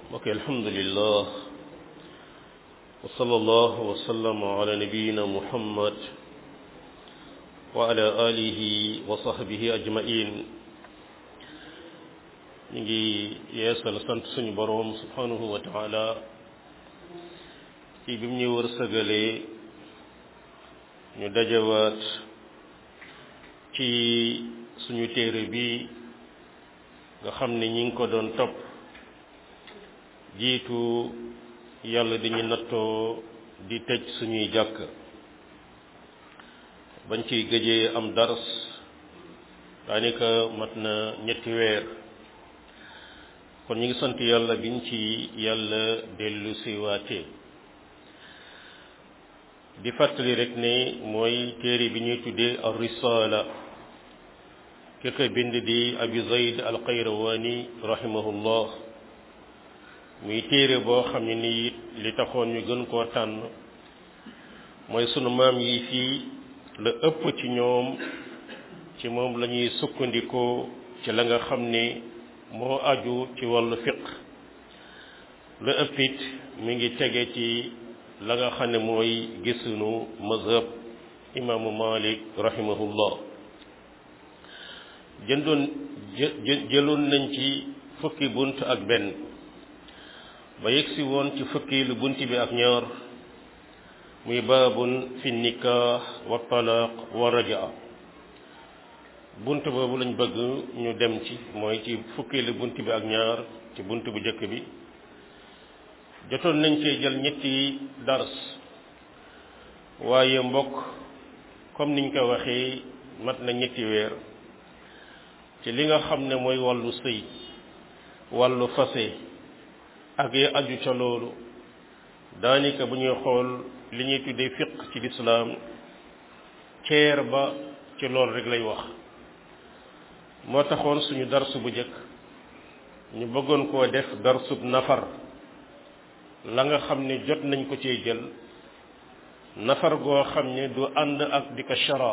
mbokk alhamdulillah wa sallallahu wa sallam ala nabiyina muhammad wa ala alihi wa sahbihi ajmain ñu ngi yeesal sant suñu boroom subhanahu wa taala ci bi mu ñu wërsëgalee ñu dajawaat ci suñu téere bi nga xam ne ñi ngi ko doon topp jiitu yàlla dañu nattoo di tëj suñuy jàkk bañ ciy gëjee am dars daanaka mat na ñetti weer kon ñu ngi sant yàlla biñ ci yàlla dellu siwaatee di fàttali rek ne mooy téere bi ñuy tuddee ar risala ki ko bind di abi zayd al qayrawani rahimahullah muy téere boo xam ne ni it li taxoon ñu gën koo tànn mooy sunu maam yi fii la ëpp ci ñoom ci moom la ñuy sukkandikoo ci la nga xam ne moo aju ci wàllu fiq la ëpp it mi ngi tege ci la nga xam ne mooy gisunu mazhab imaamu malik rahimahullah jëndoon jëloon nañ ci fukki bunt ak benn ba yegsi woon ci fukki lu bunt bi ak ñaar muy baabun fi nikah wa talaq wa rajaa bunt boobu lañ bëgg ñu dem ci mooy ci fukki lu bunt bi ak ñaar ci bunt bu njëkk bi jotoon nañ cee jël ñetti dars waaye mbokk comme niñ ko waxee mat na ñetti weer ci li nga xam ne mooy wàllu sëy wàllu fase ak yi aju ca loolu daanaka bu ñuy xool li ñuy tuddee fiq ci lislaam ceer ba ci loolu rek lay wax moo taxoon suñu darsu bu njëkk ñu bëggoon koo def darsub nafar la nga xam ne jot nañ ko cee jël nafar goo xam ne du ànd ak di ko shara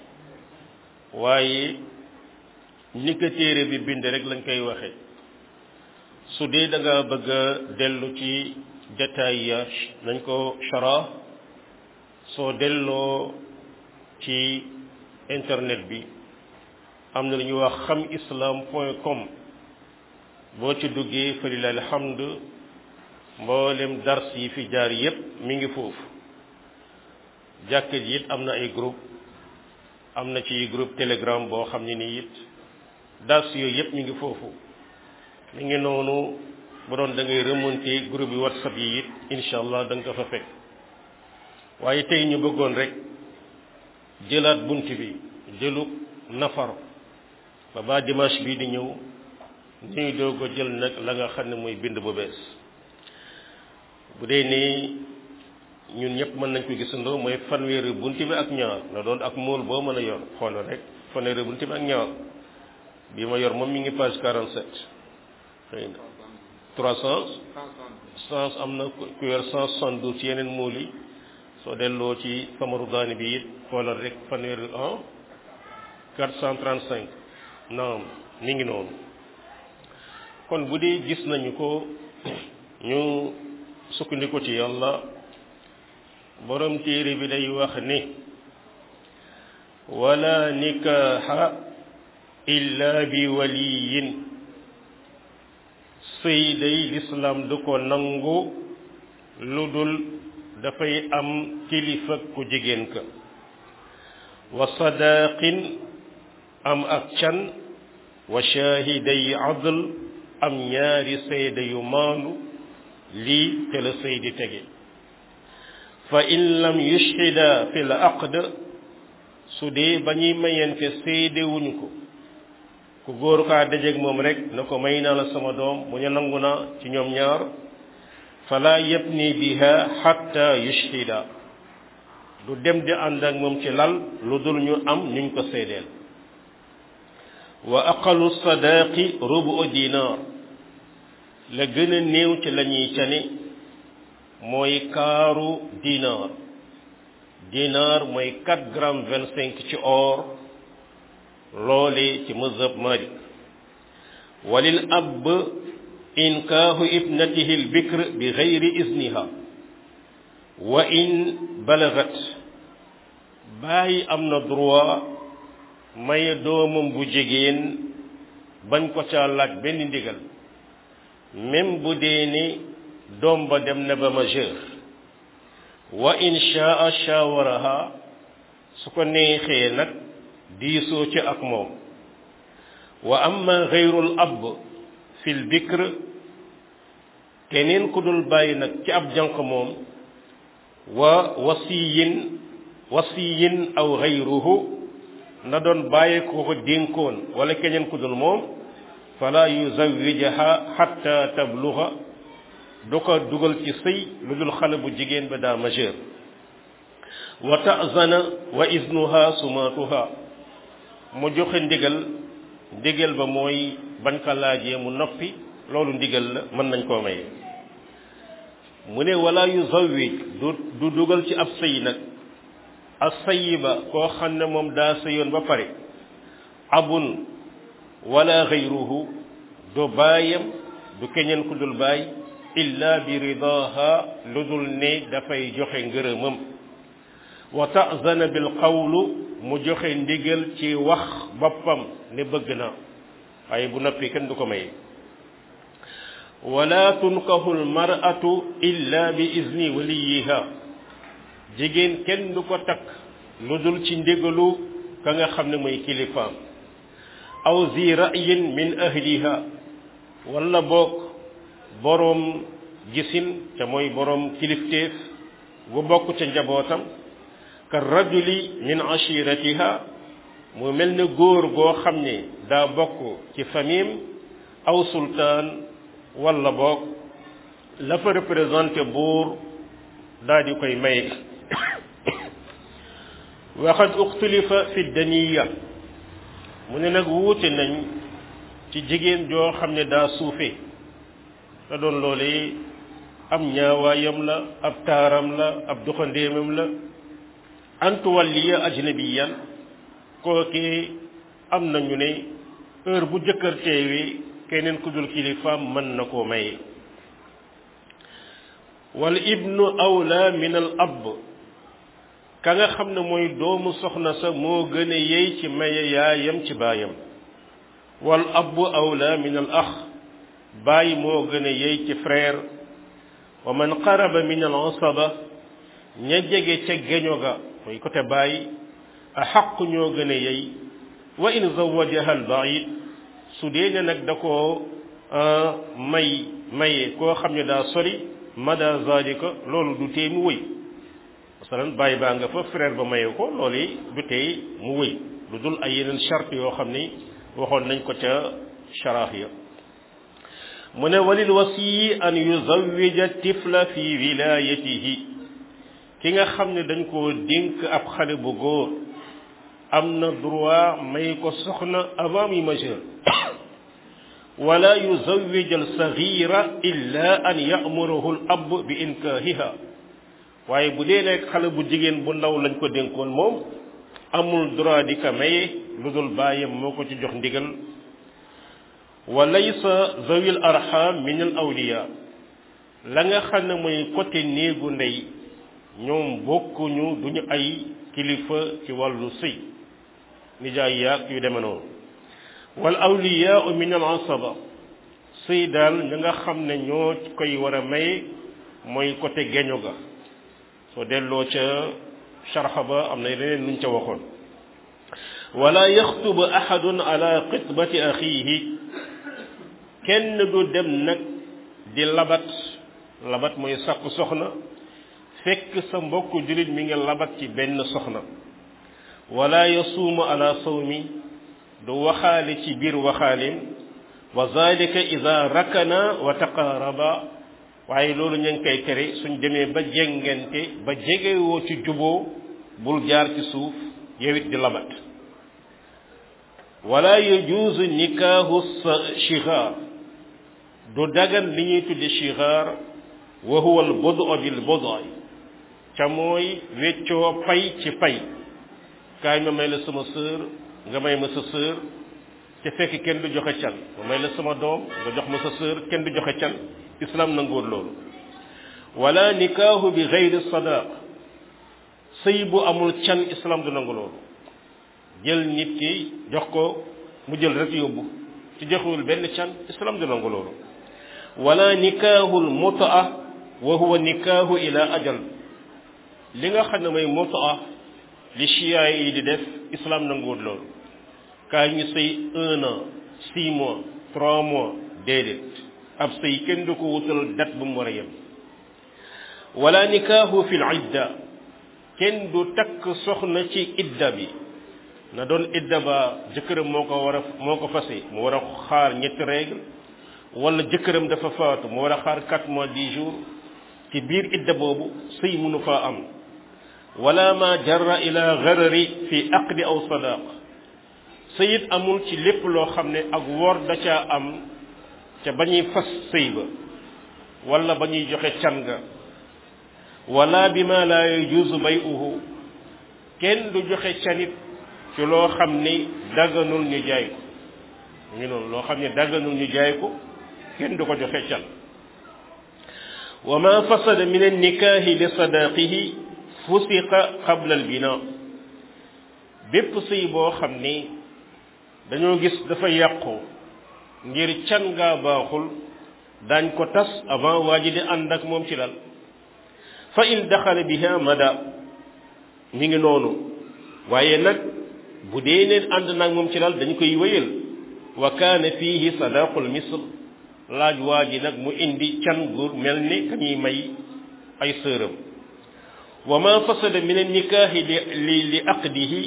waaye ni ko téere bi bind rek lañ koy waxe su dee da nga bëgg a dellu ci détail ya nañ ko shara soo delloo ci internet bi am na lu ñuy wax xam islam point com boo ci duggee fa lillahi alhamd mboolem dars yi fi jaar yépp mi ngi foofu jàkkat yi it am na ay groupe am na ci groupe telegram boo xam ne nii it dars yooyu yépp mi ngi foofu mi ngi noonu bu doon da ngay remonter groupe yi whatsapp yi it incha allah da nga ko fa fekk waaye tey ñu bëggoon rek jëlaat bunt bi jëlu nafar ba ba dimanche bii di ñëw ñuy doog a jël nag la nga xam ne mooy bind bu bees bu dee nii ñun ñëpp mën nañ ko gisandoo mooy fanweeri bunt bi ak ñaar na doon ak mool boo mën a yor xoolal rek fanweeri bunt bi ak ñaar bii ma yor moom mi ngi page 47 xëy na 300 cent am na ku yor 172 ci yeneen mool yi soo delloo ci samaru daani bi it xoolal rek fanweeri un 435 naam mi ngi noonu kon bu dee gis nañu ko ñu sukkandiku ci yàlla borom téere bi day wax ni wala nikaaxa illa bi waliyin sëy day lislaam du ko nangu lu dul dafay am kilifa ku jigéen ka wa sadaqin am ak can wa shaahiday adl am ñaari seede yu maandu lii te la sëy di tege fa in lam yushhida fi l aqd su dee ba ñuy mayente seede wuñu ko ku góor kaa dajeeg moom rek na ko may naa la sama doom mu ñu nangu na ci ñoom ñaar fala yabni biha hatta yushhida du dem di ànd ak moom ci lal lu dul ñu am ñuñ ko seedeel wa aqalu sadaqi rubu dinar la gën a néew ci la ñuy cani mooy kaaru dinar dinar mooy 4 grammes 25 ci or loole ci mazhab malik walil ab inkaahu ibnatihi albikr bi gayri izniha wa in balagat bàyyi am na droit maye doomam bu jigéen bañ ko ca laaj benn ndigal même bu dee ni doom ba dem na ba majeur wa in shaa shawaraha su ko neexee nag diisoo ci ak moom wa amma gayrul ab fil bikr keneen ku dul bàyyi nag ci ab jànq moom wa wasiyin wasiyin aw gayruhu na doon bàyyi ko ko dénkoon wala keneen ku dul moom fala yuzawijaha hatta tabluga du ko dugal ci sëy lu dul xale bu jigéen ba daa majeur wa ta'zana wa iznuha sumatuha mu joxe ndigal ndigal ba mooy bañ ko laajee mu noppi loolu ndigal la mën nañ koo maye mu ne wala yuzawij du du dugal ci ab sëy nag as sayiba koo xam ne moom daa sëyoon ba pare abun wala gayruhu du baayam du keneen ku dul baay illa bi ridaha lu dul ne dafay joxe ngërëmam wa ta'zana bil qawlu mu joxe ndigal ci wax boppam ne bëgg na waaye bu noppi kenn du ko maye wala tunkahu al mar'atu illa bi izni waliyiha jigéen kenn du ko takk lu dul ci ndigalu ka nga xam ne mooy kilifaam aw zi ra'yin min ahliha wala boog boroom gisin te mooy boroom kilifteef bu bokk ca njabootam ka rajuli min ashiratiha mu mel ne góor goo xam ne daa bokk ci famille aw sultaan wala boog la fa représenté buur daa di koy maye waxad uxtulifa fi daniya mu ne nag wuute nañ ci jigéen joo xam ne daa suufe te doon loolee am ñaawaayam la ab taaram la ab doxandéemam la antuwalliya ajnabiyan kookee am nañu ne heure bu jëkkër teewee keneen ku dul kilifaam mën na koo maye wal ibnu awla min al ab ka nga xam ne mooy doomu soxna sa moo gën a yey ci maye yaayam ci baayam wal abu awla min al ax baay moo gën a yey ci frère wa man qaraba min al asaba ña jege ca geño ga mooy côté baay a xaq ñoo gën a yey wa in zawajaha al baid su dee ne nag da koo may maye koo xam ne daa sori mada zalika loolu du tee mu wëy masalan bàyyi baa nga fa frère ba maye ko loolu yi du tey mu wëy lu dul ay yeneen charte yoo xam ni waxoon nañ ko ca sharaax ya mu ne walil wasiyi an yuzawwija tifla fi wilayatihi ki nga xam ne dañ koo dénk ab xale bu góor am na droit may ko soxna avant muy majeur wala yuzawwij al saghira illa an ya'muruhu al ab bi inkaahiha waaye bu dee nekk xale bu jigéen bu ndaw lañ ko dénkoon moom amul droit di ko maye lu dul bàyyam moo ko ci jox ndigal wa laysa zawil arham min al awliya la nga xam ne mooy côté néegu ndey ñoom bokkuñu duñu ay kilifa ci wàllu sëy nijaay yaag yu deme noonu wal awliya min al asaba sëy daal ña nga xam ne ñoo koy war a maye mooy côté geño ga soo delloo ca sharxa ba am na leneen luñ ca waxoon wala yaxtubu ahadun ala xitbati axiihi kenn du dem nag di labat labat mooy sàkku soxna fekk sa mbokk jullit mi nga labat ci benn soxna wala yasuumu ala sawmi du waxaale ci biir waxaalim wa zalika ida rakana wa taqaaraba waaye loolu ñu ngi koy tere suñ demee ba jengante ba jegewoo ci juboo bul jaar ci suuf yowit di labat wala yajuuzu nikaahu shigaar du dagan li ñuy tudde shigaar wa huwa al bodo bil bodo ca mooy weccoo pay ci pay kaay ma may la sama sœur nga may ma sa sœur te fekk kenn du joxe can ma may la sama doom nga jox ma sa sœur kenn du joxe can islam nanguwul loolu wala nikaahu bi gayri sadaq sëy bu amul can islam du nangu loolu jël nit ki jox ko mu jël rek yóbbu ci joxewul benn can islam du nangu loolu wala nikaahul mutaa wa huwa nikaahu ila ajal li nga xam ne mooy mutaa li chia yi di def islam nanguwul loolu kaay ñu sëy un an six mois trois mois déedéet ab sëy kenn du ko wutal date bu mu war a yem wala nikaahu fi l idda kenn du takk soxna ci idda bi na doon idda ba jëkkëram moo ko war a moo ko fase mu war a xaar ñetti règle wala jëkkëram dafa faatu mu war a xaar quatre mois dix jours ci biir idda boobu sëy mënu faa am wala ma jarra ila garari fi aqdi aw sadaq sëyit amul ci lépp loo xam ne ak wor da caa am ca ba ñuy fas sëy ba wala ba ñuy joxe can ga wala bi ma la yajuuzu bay'uhu kenn du joxe canit ci loo xam ni dagganul ñu jaay ko mu ngi noonu loo xam ne dagganul ñu jaay ko kenn du ko joxe can wa ma fasada min annikaahi li sadaqihi fusiqa qabla albina bépp sëy boo xam ni dañoo gis dafa yàqu ngir can ngaa baaxul daañ ko tas avant waa ji di ànd ak moom ci lal fa in daxala biha mada mi ngi noonu waaye nag bu dee neen ànd nag moom ci lal dañu koy wéyal wa kaana fiihi sadaqul misl laaj waa ji nag mu indi can gur mel ni ka ñuy may ay sëram wa ma fasada min annikaahi li li li aqdihi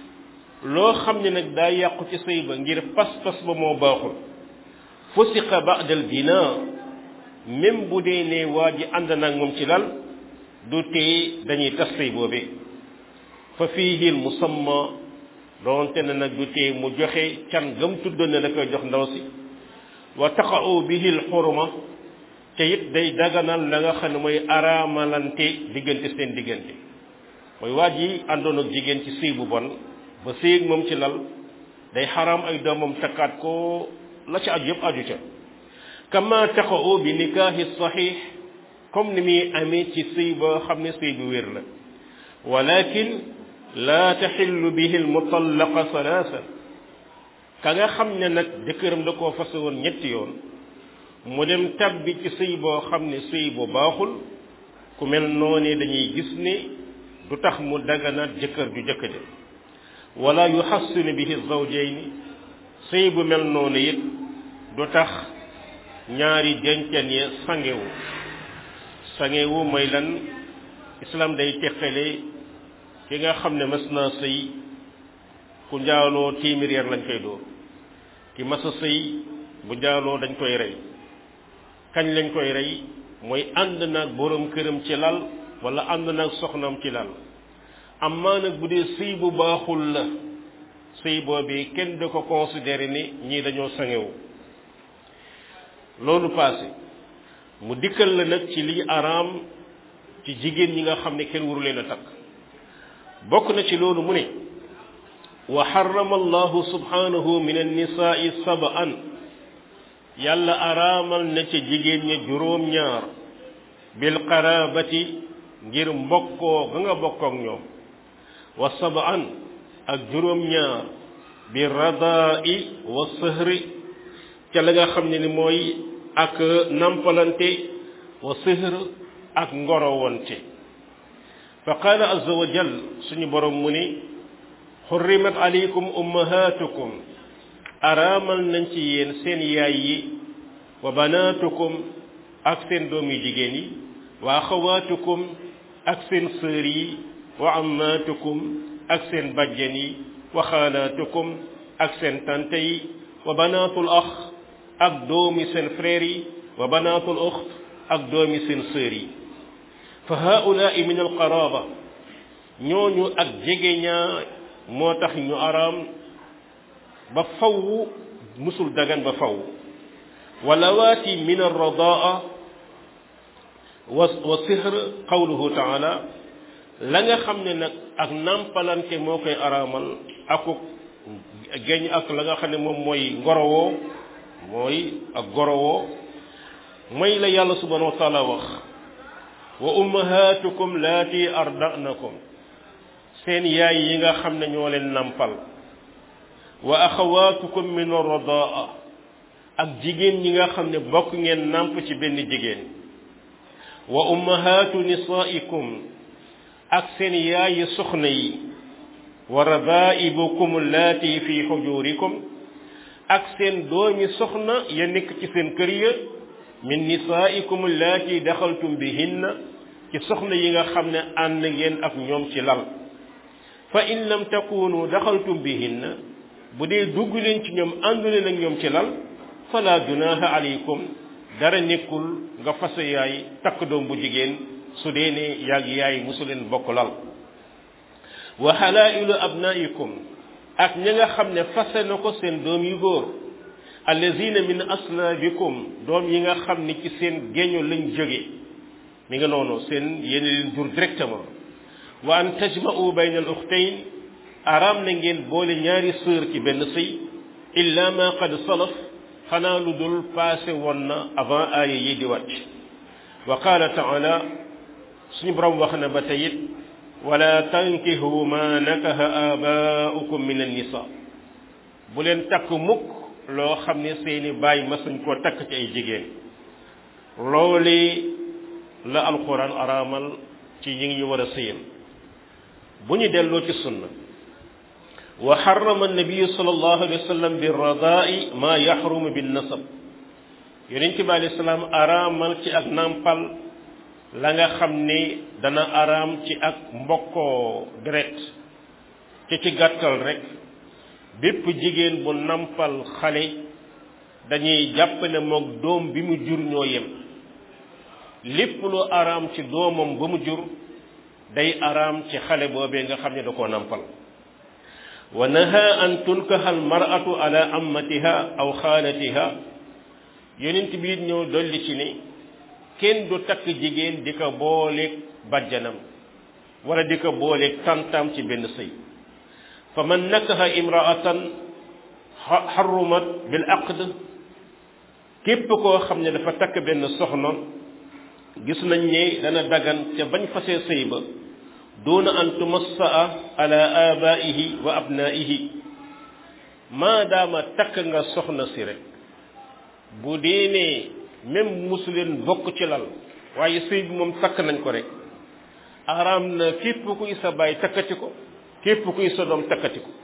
loo xam ne nag daa yàqu ci sëy ba ngir pas-pas ba moo baaxul fusiqa ba'da al bina même bu dee ne waa ji ànd nag moom ci lal du tee dañuy tas sëy boobee fa fiihi al musamma doonte ne nag du tee mu joxe can gam tuddoon ne da koy jox ndaw si wa taqa'u bihi al xurma te it day daganal la nga xam ne mooy araamalante diggante seen diggante mooy waa ji àndoon ak jigéen ci sëy bu bon ba sëy ak moom ci lal day xaraam ay doomam takkaat ko la ca aju yëpp aju ca kama taqa'u bi nikaahi saxiix comme ni muy amee ci sëy boo xam ne sëy bu wér la walakin laa taxillu bihi almutallaqa salaasa ka nga xam ne nag jëkkëram da koo fase woon ñetti yoon mu dem tabbi ci sëy boo xam ne sëy bu baaxul ku mel noonee dañuy gis ne du tax mu daganaat jëkkër ju jëkk ja wala yuhassinu bihi zawjayni sëy bu mel noonu it du tax ñaari dencan ya sangewu sangewu mooy lan islam day teqale ki nga xam ne mas naa sëy ku njaaloo téeméer yar lañ koy dóor ki mas a sëy bu njaaloo dañ koy rey kañ lañ koy rey mooy ànd naag borom këram ci lal wala ànd naag soxnaam ci lal amaa nag bu dee sëy bu baaxul la sëy boobee kenn du ko considéré ni ñii dañoo sangewu loolu passé mu dikkal la nag ci liy araam ci jigéen ñi nga xam ne kenn waru leen a takk bokk na ci loolu mu ne wa harrama allahu subhanahu min annisaai sab'an yàlla araamal na ca jigéen ña juróom-ñaar bil qarabati ngir mbokkoo ga nga bokkook ñoom wa sab'an ak juróom-ñaar bi radaa'i wa sëhri ca la nga xam ne ni mooy ak nampalante wa sëhr ak ngorowante fa qaala azza wa jal suñu borom mu ni xurrimat alaykum ummahatukum araamal nañ ci yéen seen yaay yi wa banaatukum ak seen doom yu jigéen yi wa axawaatukum ak seen sœur yi wa ammaatukum ak seen bajjen yi wa xaalaatukum ak seen tante yi wa banaatul ax ak doomi seen frère yi wa banaatul uxt ak doomi seen sœur yi fa haulaai min alqaraba ñooñu ak jegeñaa moo tax ñu araam ba faw musul dagan ba faw walawaati min alradaa wa wa sihr qawluhu taala la nga xam ne nag ak nampalante moo koy araamal akuk geñ ak la nga xam ne moom mooy ngorowoo mooy ak gorowoo mooy la yàlla subhanahu wa taala wax wa ummahatukum laati ardanakum seen yaay yi nga xam ne ñoo leen nampal wa axawatukum min arradaa ak jigéen ñi nga xam ne bokk ngeen namp ci benn jigéen wa ummahatu nisaikum ak seen yaayi soxna yi wa rabaibukum allaati fi xujurikum ak seen doomi soxna ya nekk ci seen kër ya min nisaikum allaati daxaltum bihinna ci soxna yi nga xam ne ànd ngeen ak ñoom ci lal fa in lam takunu daxaltum bihinna bu dee dugg leen ci ñoom àndu leen ak ñoom ci lal fala junaha alaykum dara nekkul nga fase yaay takk doom bu jigéen su dee ne yaag yaay musu leen bokk lal wa halailu abnaikum ak ña nga xam ne fase na ko seen doom yu góor allazina min aslaabikum doom yi nga xam ne ci seen géño lañ jóge mi nga noonu seen yéen leen jur directement wa an tajma'u bayna al ukhtayn araam na ngeen boole ñaari sœur ci benn sëy illa ma qad salaf xanaa lu dul passé woon na avant aaya yi di wàcc wa qaala taala suñu borom wax na ba tayit wala tankihu ma nakaha abaaukum min annisa bu leen takk mukk loo xam ne seeni baay masuñ koo takk ci ay jigéen looli la alquran araamal ci ñi ngi ñu war a sëyam bu ñu delloo ci sunna wa xarama annabiyu sallallahu alayhi wa sallam bi radaa'i ma yaxrumu bin nasab yonent bi alayhi salaam araamal ci ak nàmpal la nga xam ni dana araam ci ak mbokkoo deret ci ci gàttal rek bépp jigéen bu nampal xale dañuy jàpp ne moog doom bi mu jur ñoo yem lépp lu araam ci doomam ba mu jur day araam ci xale boobee nga xam ne da koo nampal wa naha an tunkaha al mar'atu ala ammatiha aw xaalatiha yonent bi it ñëw dolli ci ni kenn du takk jigéen di ko booleeg bàjjanam wala di ko booleeg tantam ci benn sëy fa man nakaha imraatan xarumat bil aqd képp koo xam ne dafa takk benn soxna gis nañ ne dana dagan ca bañ fasee sëy ba duna an tumassaa ala abaihi wa abnaihi maadaama takk nga soxna si rek bu dee ne même musu leen bokk ci lal waaye sëy bi moom takk nañ ko rek araam na képp kuy sa baay takkati ko képp kuy sa doom takkati ko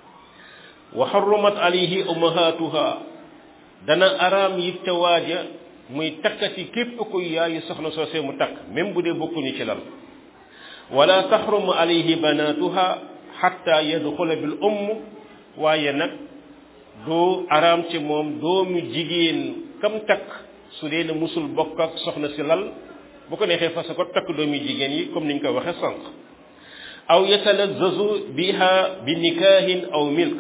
wa xarumat alayhi ummahatuha dana araam yi ca waaja muy takkati képp kuy yaayu soxna soosee mu takk même bu dee bokkuñu ci lal wala taxrumu alayhi banatuha xatta yadxula bil umm waaye nag du araam ci moom doomu jigéen kam takk su dee ne musul bokk ak soxna si lal bu ko neexee fas ko takk doomi jigéen yi comme niñ ko waxee sànq aw yatalazzazu biha bi nikaahin aw milk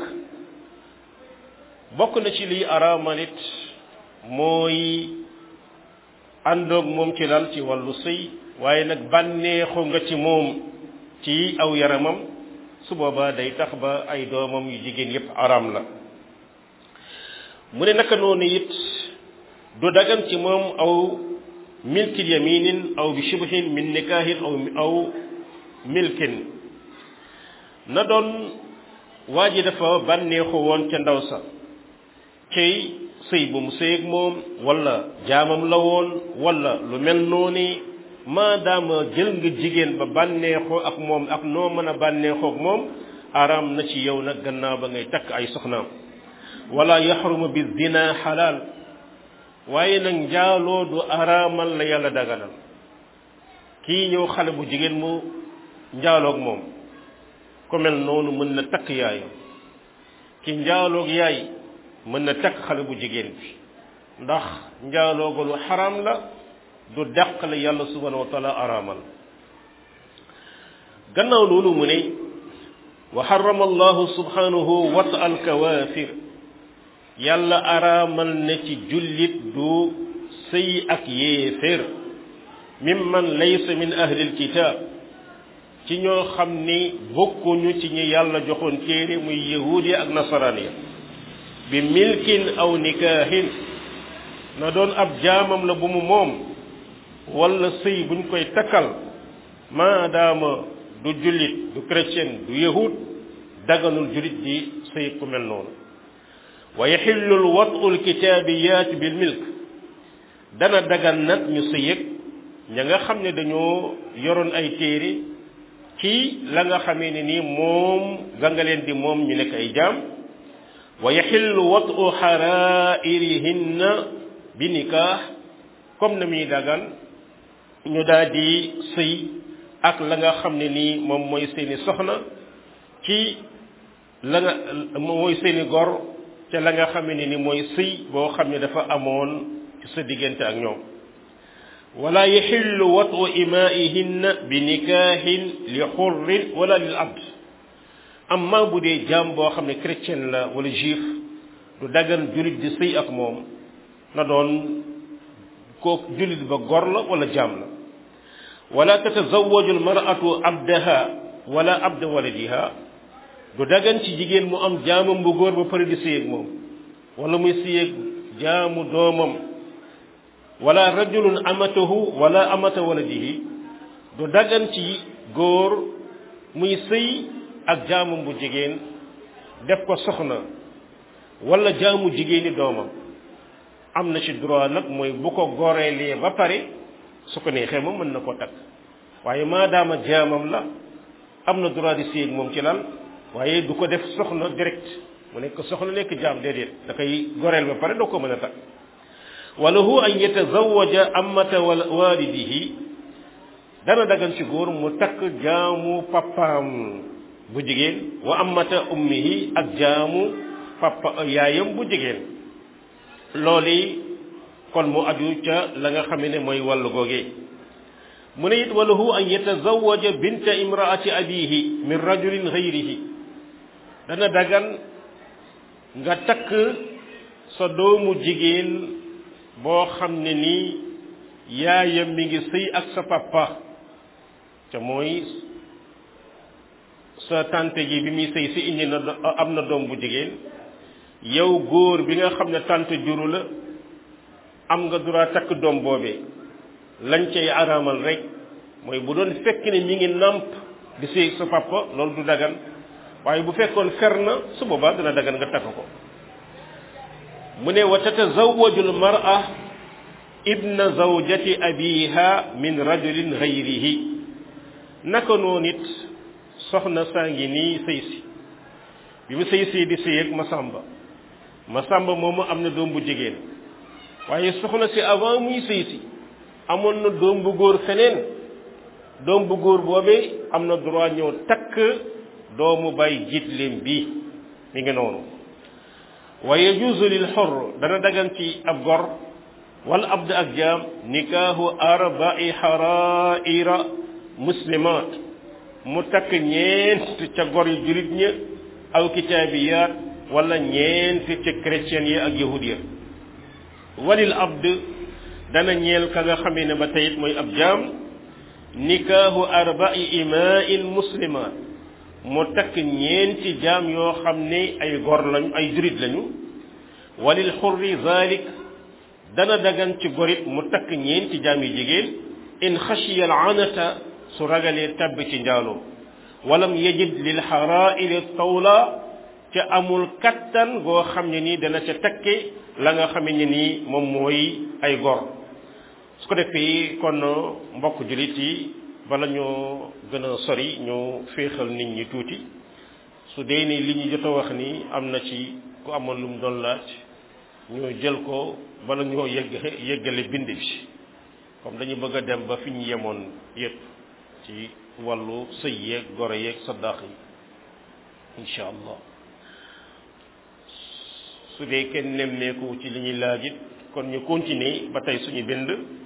bokk na ci liy araamalit mooy àndoog moom ci lal ci wàllu sëy waaye nag bànneexu nga ci moom ci aw yaramam su boobaa day tax ba ay doomam yu jigéen yépp araam la mu ne naka noonu it du dagan ci moom aw milkil yaminin aw bi shibhin min nikahin aw aw milkin na doon waa ji dafa bànneexu woon ca ndaw sa cey sëy bu mu sëy ak moom wala jaamam la woon wala lu mel noonu maadaama jël nga jigéen ba bànneexoo ak moom ak noo mën a bànneexoo ak moom araam na ci yow nag gannaaw ba ngay takk ay soxnaam wala yaxrumu bi zina xalaal waaye nag njaaloo du araamal la yàlla daganal kii ñëw xale bu jigéen mu njaaloog moom ku mel noonu mën na takk yaayam ki njaaloog yaay mën na takk xale bu jigéen bi ndax njaalooga lu xaraam la du dàq la yàlla subhanahu wa taala araamal gannaaw loolu mu ne wa xarama allahu subhanahu wat al kawaafir yàlla araamal na ci jullit du sëy ak yéefér mimman laysa min ahli alkitab ci ñoo xam ni bokkuñu ci ñi yàlla joxoon téere muy yahuud ya ak nasaraan ya bi milkin aw nikaahin na doon ab jaamam la bu mu moom wala sëy buñ koy takkal maadaama du jullit du chrétien du yahud daganul jullit di sëy ku mel noonu wa yaxillu l watu lkitaabiyaat bil milk dana dagan nag ñu sëyëg ña nga xam ne dañoo yoroon ay téere ci la nga xamee ne nii moom ga nga leen di moom ñu nekk ay jaam wa yaxillu watu xarairihinna bi nikaax comme na muy dagan ñu daal di sëy ak la nga xam ne nii moom mooy seeni soxna ci la nga mooy seeni gor ca la nga xam ne ni mooy sëy boo xam ne dafa amoon ci sa diggante ak ñoom wala yaxillu watu imaihinna bi nikaahin li xurrin wala lil abd amma bu dee jaam boo xam ne chrétien la wala juif du dagan jullit di sëy ak moom na doon koo jullit ba gor la wala jaam la wala tatazawaju almaratu abdaha wala abda waladiha du dagan ci jigéen mu am jaamam bu góor ba pare di sëy ak moom wala muy sëy ak jaamu doomam wala rajulun amatahu wala amata waladihi du dagan ci góor muy sëy ak jaamam bu jigéen def ko soxna wala jaamu jigéeni doomam am na ci droit nag mooy bu ko goreelee ba pare su ko neexee moom mën na koo takk waaye maadaama jaamam la am na droit di sëy ak moom ci lal waaye du ko def soxna direct mu nekk soxna nekk jaam déedéet da koy goreel ba pare doo ko mën a takk walahu an yatazawaja amata walidihi dana dagan ci góor mu takk jaamu papaam bu jigéen wa amata ummihi ak jaamu papa yaayam bu jigéen loolu kon mu aju ca la nga xam ne mooy wàllu googee mu ne it walahu an yatazawaja binta imraati abihi min rajulin gayrihi dana dagan nga takk sa doomu jigéen boo xam ne nii yaayam mi ngi sëy ak sa papa ca mooy sa tante ji bi muy sëy si indi na am na doom bu jigéen yow góor bi nga xam ne tante juru la am nga droit takk doom boobee lañ cay araamal rek mooy bu doon fekk ne mi ngi nàmp di sëy sa papa loolu du dagan waaye bu fekkoon fer na su boobaa dana dagan nga takk ko mu ne wa tatazawaju almar'a ibna zawjati abiha min rajulin gayrihi naka noonu it soxna saa ngi nii sëy si bi mu sëy si di sëy ak Masamba Masamba moomu am na doom bu jigéen waaye soxna si avant muy sëy si amoon na doom bu góor feneen doom bu góor boobee am na droit ñëw takk doomu bay jiitleem bii mi ngi noonu wa yajuuzu lil xor dana dagan ci ab gor wala abd ak jaam nikaahu arba'i xaraira muslimat mu takk ñeent ca gor yu julit ña aw kitaabiyaat wala ñeent ca chrétien yi ak yahud ya walil abd dana ñeel ka nga xamee ne ba teyit mooy ab jaam nikaahu arba'i imaa'in muslimat mu takk ñeenti jaam yoo xam ne ay gor lañu ay jurit lañu walil xurri zalik dana dagan ci gorit mu takk ñeenti jaam yu jigéen in xashiya al anata su ragalee tabb ci njaaloo walam yajid lil xaraa'ili tawla ca amul kattan goo xam ne nii dana ca takke la nga xam ne nii moom mooy ay gor su ko defee kon mbokk julit yi bala ñoo gën a sori ñu féexal nit ñi tuuti su dee ni li ñu jot a wax ni am na ci ku amoon lu mu doon laaj ñu jël ko bala ñoo yegg yeggale bind bi comme dañu bëgg a dem ba fi ñu yemoon yépp ci wàllu sëy yeeg goro yeeg saddaax yi incha allah su dee kenn nemmeeku ci li ñuy laaj it kon ñu continuer ba tey suñu bind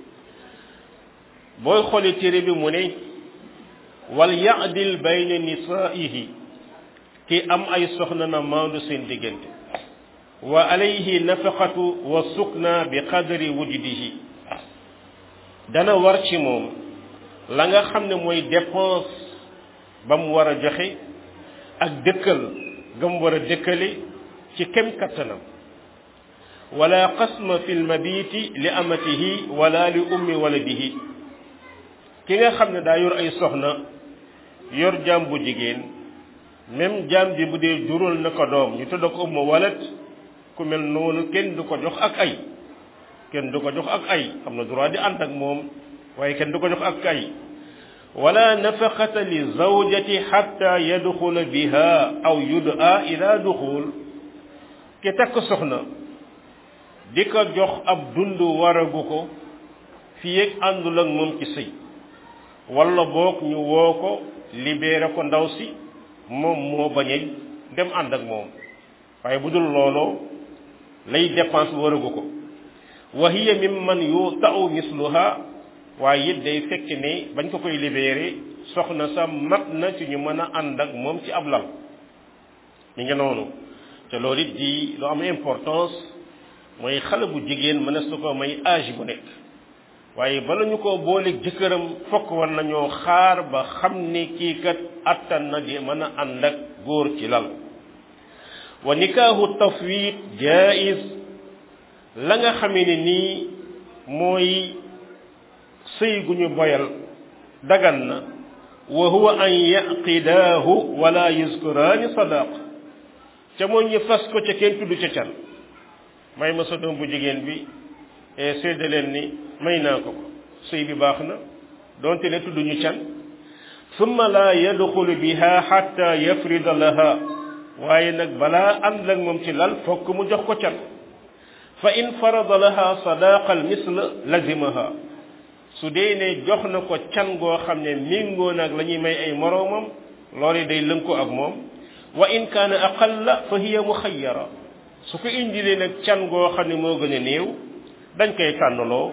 booy xooli téere bi mu ne wal yaadil bayna nisaihi ki am ay soxna na maandu seen diggante wa alayhi nafaqatu wa sukna bi qadri wujdihi dana war ci moom la nga xam ne mooy dépense ba mu war a joxe ak dëkkal ga mu war a dëkkale ci kem kattanam wala qasma fi lmabiti li amatihi wala li ummi waladihi ki nga xam ne daa yor ay soxna yor jaam bu jigéen même jaam ji bu dee jural na ko doom ñu tudd ko umma walat ku mel noonu kenn du ko jox ak ay kenn du ko jox ak ay am na droit di ànd ak moom waaye kenn du ko jox ak ay wala nafaqata li zawjati xatta yadxula biha aw yudaa ila duxul ki takk soxna di ko jox ab dund waragu ko fii ak àndul ak moom ci sëy wala boog ñu woo ko libéré ko ndaw si moom moo bañe dem ànd ak moom waaye bu dul looloo lay dépense waragu ko wa hiya mimman yuta'u misluha waaye it day fekk ne bañ ko koy libéré soxna sa mat na ci ñu mën a ànd ak moom ci ab lal mi ngi noonu te loolu it di lu am importance mooy xale bu jigéen mën su ko may âge bu nekk waaye bala ñu ko booleeg jëkkëram fokk war nañoo xaar ba xam ne kii kat attan na di mën a ànd ak góor ci lal wa nikaahu tafwid jaiz la nga xamee ne nii mooy sëy gu ñu boyal dagan na wa huwa an yaqidaahu wala yuskuraani sadaq ca mooy ñu fas ko ca kenn tudd ca can may ma sa doom bu jigéen bi séedda leen ni may naa ko ko sëy bi baax na donte ne tudd ñu can summa la yadxulu biha xatta yafrida laha waaye nag balaa ànd ak moom ci lal fokk mu jox ko can fa in farada laha sadaqa al misl lazimaha su dee ne jox na ko can goo xam ne méngoo nag la ñuy may ay moroomam loolu day lënko ak moom wa in kaana aqalla fa hiya muxayyara su ko indilee nag can goo xam ne moo gën a néew dañ koy tànnaloo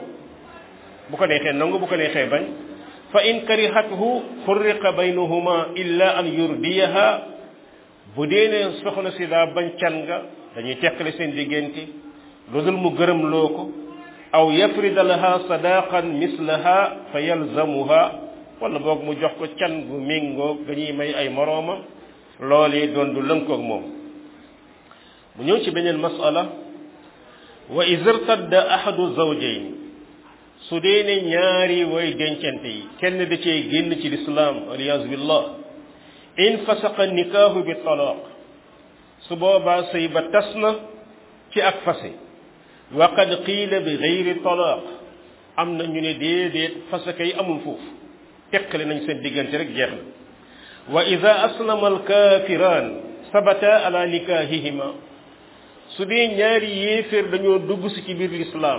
bu ko neexee nangu bu ko neexee bañ fa in karihathu furriqa baynahuma illa an yurdiyaha bu dee ne soxna si daa bañ can nga dañuy teqale seen diggante lu dul mu gërëm loo ko aw yafrida laha sadaqan mislaha fa yalzamuha wala boog mu jox ko can gu méngoo ga ñuy may ay moroomam loolee doon du lënkoog moom mu ñëw ci beneen masala wa izirtadda ahadu zawjayn su dee ne ñaari way dencante yi kenn da cee génn ci lislaam aliyasu billah in fasaqa nikaahu bi talaq su boobaa sëy ba tas na ci ak fase wa qad qiila bi gayri talaq am na ñu ne déedéet fasaka yi amul foofu teqale nañ seen diggante rek jeex na wa ida aslama alkafiraan sabata ala nikahihima su dee ñaari yéeféer dañoo dugg si ci biir lislaam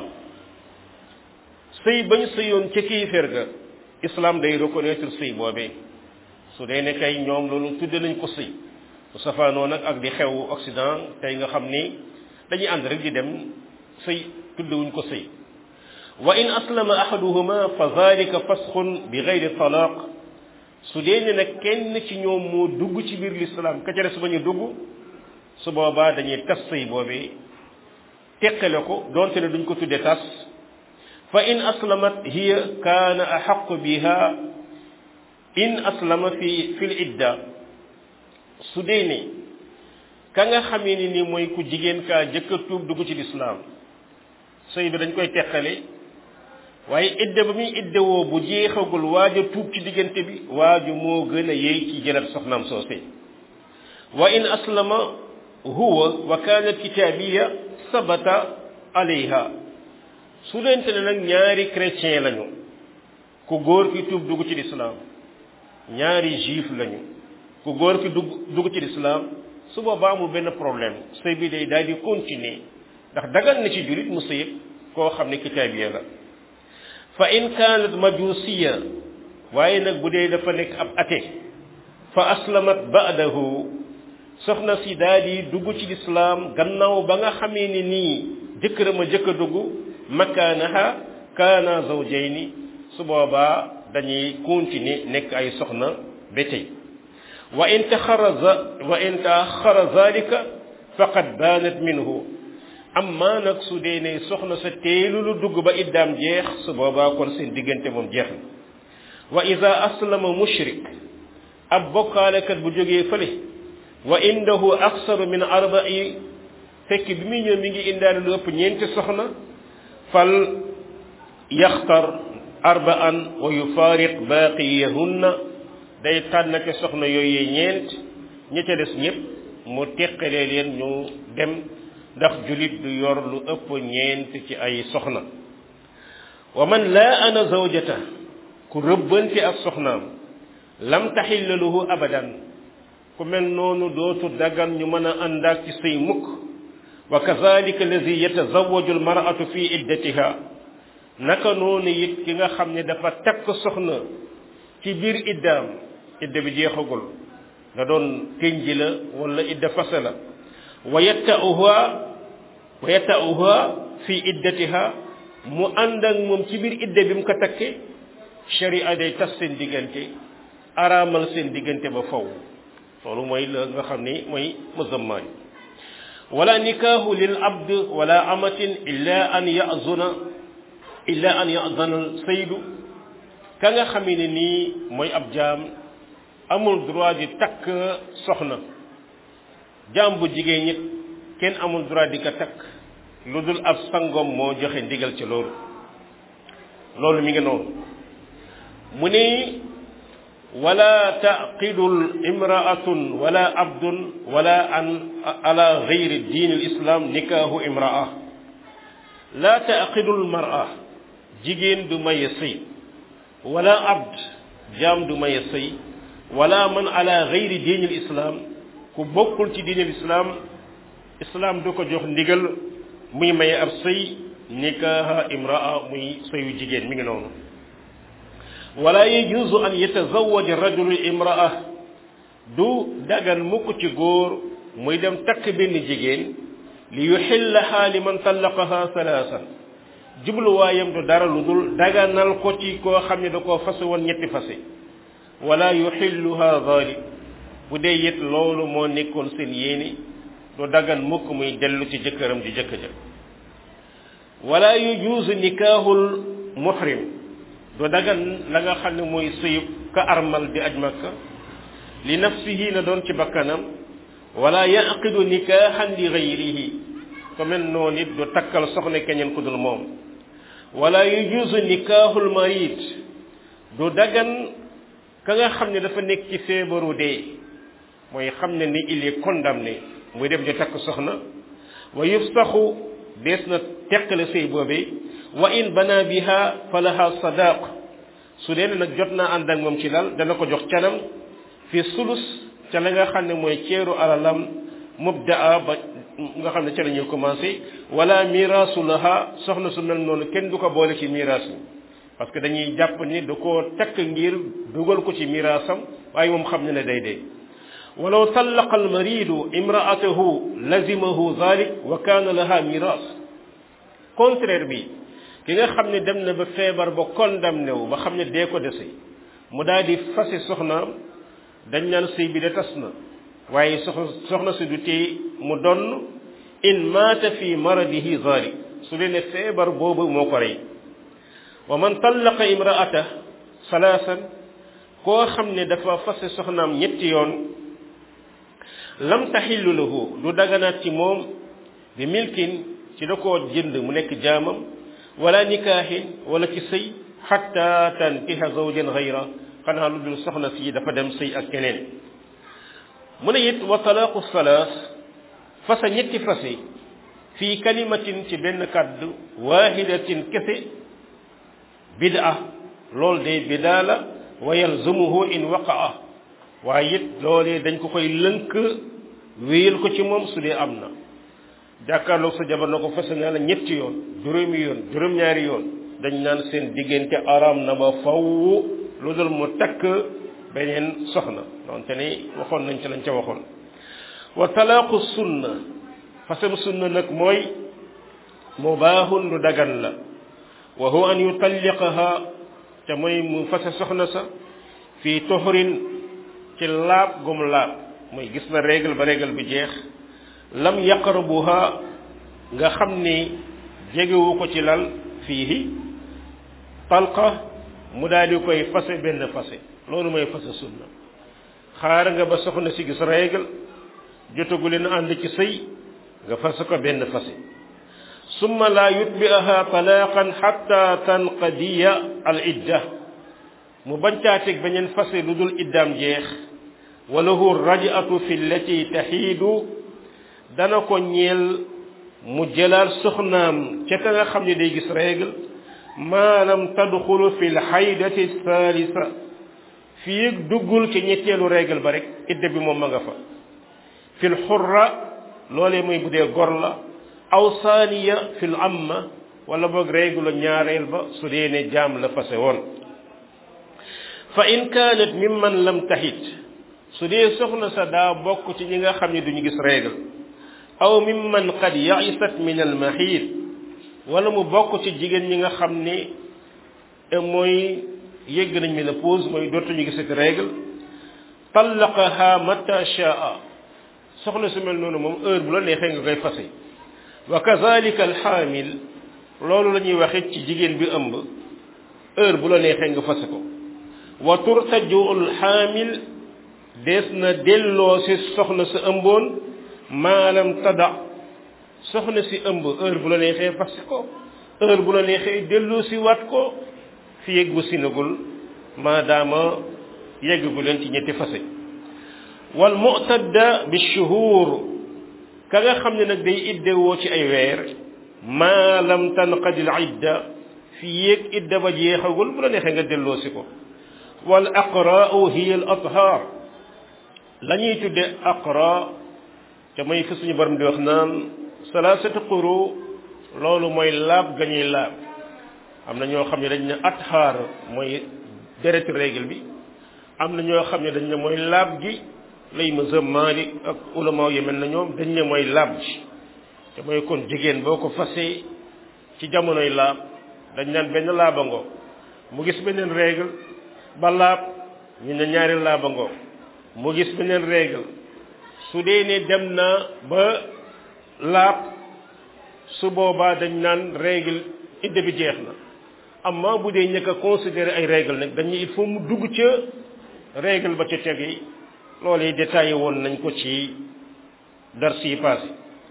sëy bañ sëyoon ca kéeféer ga islam day reconnaître sëy boobee su dee ne kay ñoom loolu tudde nañ ko sëy bu safaanoo nag ak di xew Occident tey nga xam ni dañuy ànd rek di dem sëy tuddewuñ ko sëy wa in aslama ahaduhuma fa zalika fasxun bi gayri talaq su dee ne nag kenn ci ñoom moo dugg ci biir lislaam ka ca des ba ñu dugg su boobaa dañuy tas sëy boobee teqale ko donte ne duñ ko tudde tas fa in aslamat hiya kaana axaqu biha in aslama fi fi l idda su dee ne ka nga xamee ni ni mooy ku jigéen kaa jëkka tuub dugg ci lislaam sëy bi dañ koy teqale waaye idda ba muy idda woo bu jeexagul waaj a tuub ci diggante bi waaju moo gën a yey ci jëlat soxnaam soosé wa in aslama huwa wa kaanat kitaabiya sabata alayha su leente ne nag ñaari chrétien lañu ku góor ki tuub dugg ci lislaam ñaari juif lañu ku góor ki dugg dugg ci lislaam su boobaa amul benn problème sëy bi day daal di continuer ndax dagal na ci julit mu sëy koo xam ne kitaabiya la fa in kaanat majusiya waaye nag bu dee dafa nekk ab ate fa aslamat ba'dahu soxna si daal di dugg ci lislaam gannaaw ba nga xamee ni nii jëkkëram a jëkk a dugg makaanaha kaana zawjayni su boobaa dañuy continuer nekk ay soxna ba tey wa in taxaraza wa in taaxara zalika faqad baanat minhu amma nag su dee ne soxna sa teelu lu dugg ba iddaam jeex su boobaa kon seen diggante moom jeex na wa ida aslama mushrik ab bokkaalekat bu jógee fële wa indahu aksaru min arba'i fekk bi muy ñëw mi ngi indaale lu ëpp ñeenti soxna fal yaxtar arba'an wa yufaariq baaqiyahunna day tànn ca soxna yooyu ñeent ña ca des ñëpp mu teqalee leen ñu dem ndax julit du yor lu ëpp ñeent ci ay soxna wa man laa ana zawjata ku rëbbante ak soxnaam lam taxilla lahu abadan ku mel noonu dootu dagan ñu mën a àndaak ci sëy mukk wa kazalika allazi yatazawaju almar'atu fi iddatiha naka noonu it ki nga xam ne dafa takk soxna ci biir iddaam idda bi jeexagul nga doon tënji la wala idda fase la wa yatta'uha wa yatta'uha fi iddatiha mu ànd ak moom ci biir idda bi mu ko takke sharia day tas seen diggante araamal seen diggante ba faw loolu mooy la nga xam ni mooy musammaan wala nikaahu lil abd wala amatin illa an yazuna illa an yazana saydu ka nga xam ne nii mooy ab jaam amul droit di takk soxna jaam bu jigéen ñit kenn amul droit di ko takk lu dul ab sangom moo joxe ndigal ci loolu loolu mi ngi noonu mu ne wala taqidul imraatun wala abdun wala an ala gayri diin alislam nikaahu imraa la taqidul mara jigéen du maye sëy wala abd jaam du maye sëy wala man ala gayri diin alislam ku bokkul ci diin alislam islam du ko jox ndigal muy maye ab sëy nikaaha imraa muy sëyu jigéen mi ngi noonu wala yajuzu an yatazawaj rajulu imraa du dagan mukk ci góor muy dem takk benn jigéen li yuxillaha liman tallaqaha salaasan jubluwaayam du dara lu dul daganal ko ci koo xam ne da koo fase woon ñetti fase wala yuxilluha zalik bu dee it loolu moo nekkoon seen yéene du dagan mukk muy dellu ci jëkkëram di jëkk ja wala yujuuzu nikaahul muhrim du dagan la nga xam ne mooy sëyub ka armal di aj makka li nafsihi na doon ci bakkanam wala yaqidu nikaahan li gayrihi ko mel noonu it du takkal soxna keneen ku dul moom wala yujuuzu nikaahul marid du dagan ka nga xam ne dafa nekk ci feebaru dee mooy xam ne ni il est condamné muy dem di takk soxna wa yufsaxu dees na teqale sëy boobee wa in bana biha falaha sadaq su dee nag jot naa ànd ak moom ci lal dana ko jox canam fi sulus ca la nga xam ne mooy ceeru alalam mubdaa ba nga xam ne ca la ñuy commencé wala miraasu laha soxna su mel noonu kenn du ko boole ci miraas mi parce que dañuy jàpp ni da koo takk ngir dugal ko ci miraasam waaye moom xam ne ne day dee walaw tallaqa almaridu imraatahu lazimahu zalik wa kaana laha miraas contraire bi ki nga xam ne dem na ba feebar ba condamné wu ba xam ne dee ko dese mu daal di fase soxnaam dañ naan sëy bi de tas na waaye soxna soxna si du tee mu donn in maata fi maradihi zalik su dee ne feebar boobu moo ko rey wa man tallaqa imraata salaasan koo xam ne dafa fase soxnaam ñetti yoon lam taxillu lahu du daganaat ci moom bi milkin ci da koo jënd mu nekk jaamam wala nikaahin wala ci sëy xatta tankiha zawjan gayra xanaa lu dul soxna si dafa dem sëy ak keneen mu ne it wa talaaqu salaas fasa ñetti fase fii kalimatin ci benn kàddu waahidatin kese bid'a lool de bidaa la wa yalzumuhu in waqaa waaye it loolee dañ ko koy lënk wéyal ko ci moom su dee am na jàkkaarloog sa jabar na ko fase naa la ñetti yoon juróomi yoon juróom-ñaari yoon dañ naan seen diggante araam na ba faw lu dul mu takk beneen soxna donte ni waxoon nañ ci lañ ca waxoon wa talaaqu sunna fasam sunna nag mooy mubaahun lu dagan la wa huwa an yutalliqaha te mooy mu fase soxna sa fii toxrin ci laab gum laab mooy gis na règle ba règle bi jeex lam yaqrabuha nga xam ni jegewu ko ci lal fii talqa mu daal di koy fase benn fase loolu mooy fase sunna xaar nga ba soxna si gis règle jotagu leen ànd ci sëy nga fas ko benn fase summa laa yutbi'aha talaqan hatta tanqadiya al idda mu bañ caa teg beneen fase lu dul iddaam jeex walahu raj'atu fi llati taxiidu dana ko ñeel mu jëlaat soxnaam ca ka nga xam ne day gis règle maanaam tadxulu fi lxaydati thalitha fii duggul ci ñetteelu règle ba rek idda bi moom ma nga fa fi lxurra loolee mooy bu dee gor la aw saaniya fi l amma wala boog règle ñaareel ba su dee ne jaam la fase woon fa in kaanat mimman lam taxit su dee soxna sa daa bokk ci ñi nga xam ne duñu gis règle aw mimman qad yaisat min al maxiid wala mu bokk ci jigéen ñi nga xam ne mooy yégg nañ ménopause mooy dootuñu gisati règle tallaqaha mata shaa soxna su mel noonu moom heure bu la neexee nga koy fase wa kazalika alxaamil loolu la ñuy waxe ci jigéen bi ëmb heure bu la neexee nga fase ko wa turtaju alxaamil dees na delloo si soxna sa ëmboon maalam tada soxna si ëmb heure bu la neexee fase ko heure bu la neexee delloo si waat ko fi yegg bu sinagul maadaama yeggagu leen ci ñetti fase wal mu'tadda bi shuhur ka nga xam ne nag day iddewoo ci ay weer maa lam tanqadi al idda fi yéeg idda ba jeexagul bu la neexee nga delloo si ko wal aqra'u hiya al athar la ñuy tudde aqra te mooy fi suñu borom di wax naan salaasatu quru loolu mooy laab ga ñuy laab am na ñoo xam ne dañ ne athaar mooy dereti règle bi am na ñoo xam ne dañ ne mooy laab gi lay mazhab Maalik ak ulama yi mel na ñoom dañ ne mooy laab ji te mooy kon jigéen boo ko fasee ci jamonoy laab dañ naan benn laabangoo mu gis beneen règle ba laab ñu ne ñaari laabangoo mu gis beneen règle su dee ne dem na ba laab su boobaa dañ naan règle idda bi jeex na amma bu dee ñëkk a considéré ay règle nag dañuy il faut mu dugg ca règle ba ca teg yi loolu yi détaillé woon nañ ko ci dars yi passé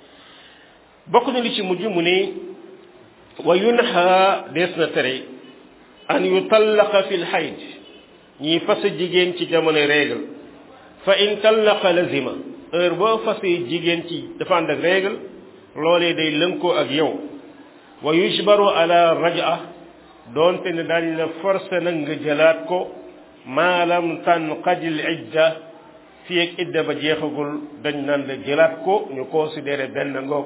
bokk na li ci mujj mu ne wa yunha dees na tere an yutallaqa fi lxayd ñiy fase jigéen ci jamono règle fa in tallaqa lazima heure boo fasee jigéen ci dafa ànd ak règle loolee day lënkoo ak yow wa yujbaru ala raja doonte ne daañ la forcé nag nga jëlaat ko maalam tanqadil idda fii ak idda ba jeexagul dañ naan la jëlaat ko ñu considéré benn ngoog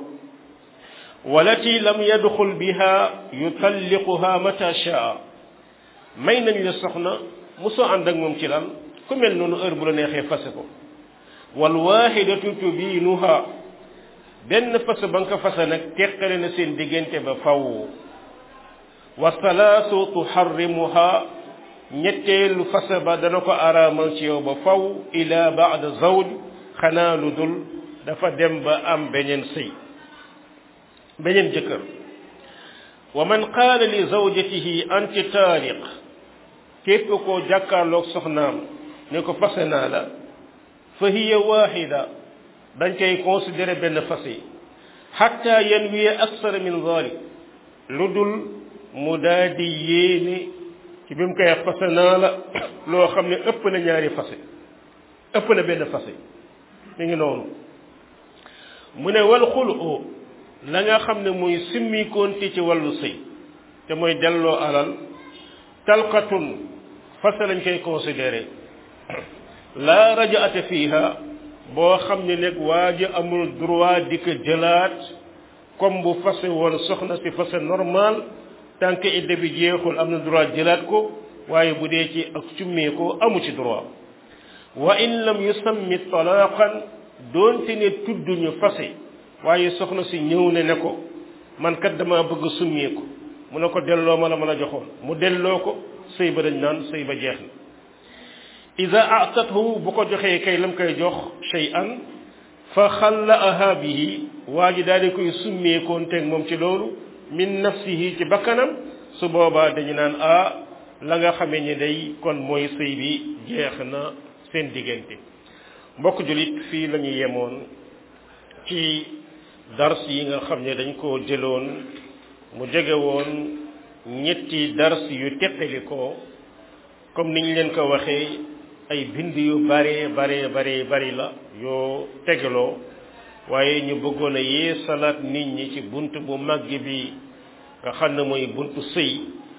walati lam yadxul biha yutalliquha mata shaa may nañ la soxna mosoo ànd ak moom ci lan ku mel noonu heure bu la neexee fase ko wal waxidatu tubiinuha benn fase ba nga ko fase nag teqale na seen diggante ba faw wa salaasu tuharrimuha ñetteelu fase ba dana ko araamal ci yow ba faw ila baada zawj xanaa lu dul dafa dem ba am beneen sëy beneen jëkkër wa man qaala li zawjatihi anti taaliq képp koo jàkkaarloog soxnaam ne ko fase naa la fa hiya waxida dañ koy considéré benn fase xatta yanwiya aksara min zalik lu dul mu daa di yéene ci bi mu koy fase naa la loo xam ne ëpp na ñaari fase ëpp na benn fase mi ngi noonu mu ne wal xulu la nga xam ne muy simmikoonte ci wàllu sëy te mooy delloo alal talqatun fase lañ koy considéré la rajaata fiha boo xam ne nag waa ji amul droit di ko jëlaat comme bu fase woon soxna si fase normal tant que idda bi jeexul am na droit jëlaat ko waaye bu dee ci ak cummee ko amu ci droit wa in lam yusammi talaqan doonte ne tudduñu fase waaye soxna si ñëw ne ne ko man kat dama bëgg summee ko mu ne ko delloo ma la ma la joxoon mu delloo ko sëy ba dañ naan sëy ba jeex na ida atathu bu ko joxee kay lam koy jox shay'an fa xallaaha bihi waa ji daal di koy summeekoon teg moom ci loolu min nafsihi ci bakkanam su boobaa dañu naan ah la nga xamee ni day kon mooy sëy bi jeex na seen diggante mbokk julit fii la ñu yemoon ci dars yi nga xam ne dañ koo jëloon mu jege woon ñetti dars yu teqali ko comme niñ leen ko waxee ay bind yu bare bare bare bari la yoo tegaloo waaye ñu bëggoon a yee salaat nit ñi ci bunt bu màgg bi nga xam ne mooy buntu sëy